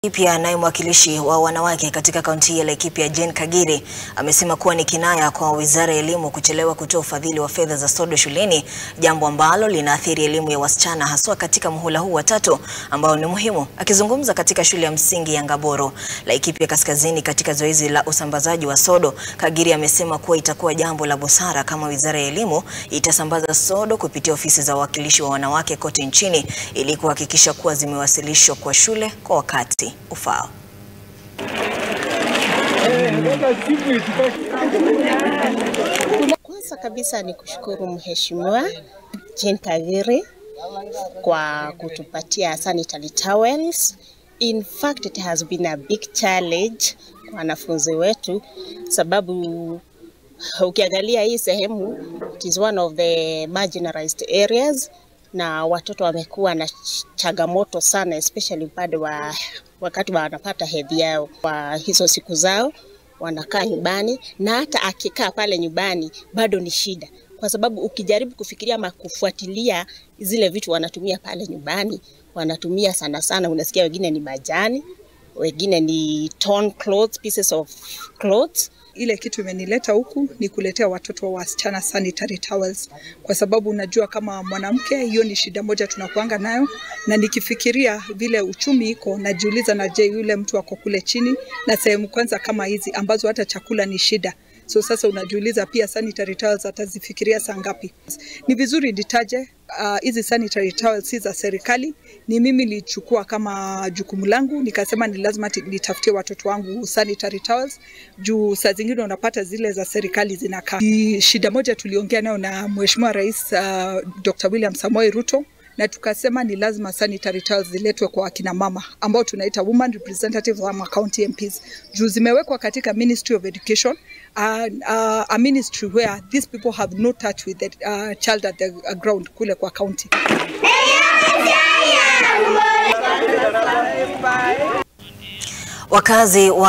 Pia naye mwakilishi wa wanawake katika kaunti ya Laikipia Jane Kagiri amesema kuwa ni kinaya kwa Wizara ya Elimu kuchelewa kutoa ufadhili wa fedha za sodo shuleni, jambo ambalo linaathiri elimu ya wasichana haswa katika muhula huu wa tatu ambao ni muhimu. Akizungumza katika shule ya msingi ya Ngaboro, Laikipia Kaskazini katika zoezi la usambazaji wa sodo, Kagiri amesema kuwa itakuwa jambo la busara kama Wizara ya Elimu itasambaza sodo kupitia ofisi za wawakilishi wa wanawake kote nchini ili kuhakikisha kuwa zimewasilishwa kwa shule kwa wakati ufao. Kwanza kabisa ni kushukuru Mheshimiwa Jane Kagiri kwa kutupatia sanitary towels. In fact it has been a big challenge kwa wanafunzi wetu, sababu ukiangalia hii sehemu it is one of the marginalized areas, na watoto wamekuwa na changamoto sana, especially upande wa wakati wanapata hedhi yao, kwa hizo siku zao wanakaa nyumbani, na hata akikaa pale nyumbani bado ni shida, kwa sababu ukijaribu kufikiria ama kufuatilia zile vitu wanatumia pale nyumbani, wanatumia sana sana, unasikia wengine ni majani, wengine ni torn clothes, pieces of clothes ile kitu imenileta huku ni kuletea watoto wa wasichana sanitary towels, kwa sababu unajua kama mwanamke, hiyo ni shida moja tunakuanga nayo, na nikifikiria vile uchumi iko, najiuliza na je, yule mtu ako kule chini na sehemu kwanza kama hizi ambazo hata chakula ni shida So sasa unajiuliza pia sanitary towels atazifikiria saa ngapi? Ni vizuri nitaje hizi uh, sanitary towels si za serikali, ni mimi nilichukua kama jukumu langu, nikasema ni lazima nitafutie watoto wangu sanitary towels, juu saa zingine unapata zile za serikali zinakaa. Shida moja tuliongea nayo na Mheshimiwa Rais uh, Dr. William Samoei Ruto na tukasema ni lazima sanitary towels ziletwe kwa akina mama ambao tunaita women representatives ama county MPs juu zimewekwa katika Ministry of Education uh, uh, a ministry where these people have no touch with the uh, child at the ground kule kwa county. Wakazi wa